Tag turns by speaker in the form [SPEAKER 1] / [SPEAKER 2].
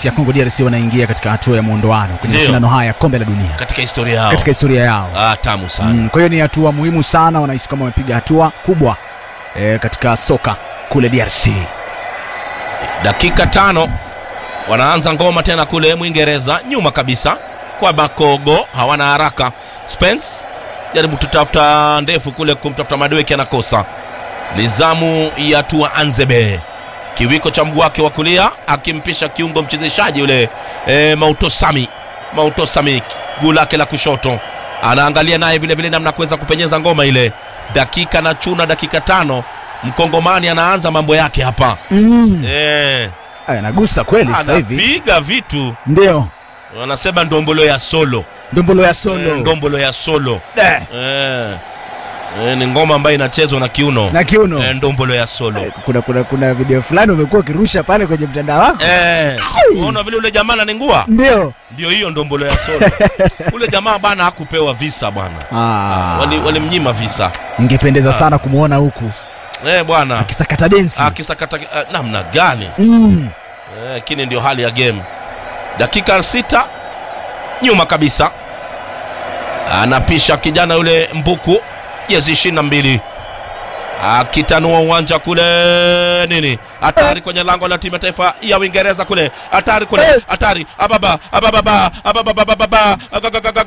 [SPEAKER 1] DRC ya Congo DRC wanaingia katika hatua ya muondoano kwenye
[SPEAKER 2] Ndio.
[SPEAKER 1] mashindano haya ya kombe la dunia
[SPEAKER 2] katika historia yao
[SPEAKER 1] katika historia yao.
[SPEAKER 2] ah, tamu sana
[SPEAKER 1] Mm, kwa hiyo ni hatua muhimu sana, wanahisi kama wamepiga hatua kubwa e, katika soka kule DRC.
[SPEAKER 2] dakika tano wanaanza ngoma tena kule mwingereza nyuma kabisa kwa makogo hawana haraka spence jaribu tutafuta ndefu kule kumtafuta madweki anakosa nizamu ya tua anzebe kiwiko cha mguu wake wa kulia akimpisha kiungo mchezeshaji yule e, mautosami mautosami guu lake la kushoto anaangalia naye vile vile namna ya kuweza kupenyeza ngoma ile dakika na chuna dakika tano mkongomani anaanza mambo yake hapa
[SPEAKER 1] Mm.
[SPEAKER 2] e,
[SPEAKER 1] Aya, nagusa kweli sasa hivi,
[SPEAKER 2] anapiga vitu
[SPEAKER 1] ndio
[SPEAKER 2] wanasema ndombolo ya solo
[SPEAKER 1] ndombolo ya
[SPEAKER 2] Eh,
[SPEAKER 1] solo
[SPEAKER 2] ndombolo ya solo
[SPEAKER 1] Eh,
[SPEAKER 2] eh. Eh, ni ngoma ambayo inachezwa na kiuno
[SPEAKER 1] na kiuno
[SPEAKER 2] eh, ndombolo ya solo
[SPEAKER 1] Eh, kuna, kuna, kuna video fulani umekuwa ukirusha pale kwenye mtandao wako
[SPEAKER 2] eh, unaona vile ule jamaa ananingua
[SPEAKER 1] ndio
[SPEAKER 2] ndio hiyo ndombolo ya solo ule jamaa bana hakupewa visa bwana
[SPEAKER 1] ah,
[SPEAKER 2] Wali- walimnyima visa
[SPEAKER 1] ingependeza sana kumwona huku
[SPEAKER 2] eh, bwana
[SPEAKER 1] akisakata densi
[SPEAKER 2] akisakata eh, namna gani
[SPEAKER 1] mm.
[SPEAKER 2] Eh, lakini ndio hali ya game dakika sita nyuma kabisa anapisha kijana yule mbuku jezi ishirini na mbili akitanua uwanja kule nini hatari kwenye lango la timu ya taifa ya uingereza kule hatari kule hatari ababa abababa abababababa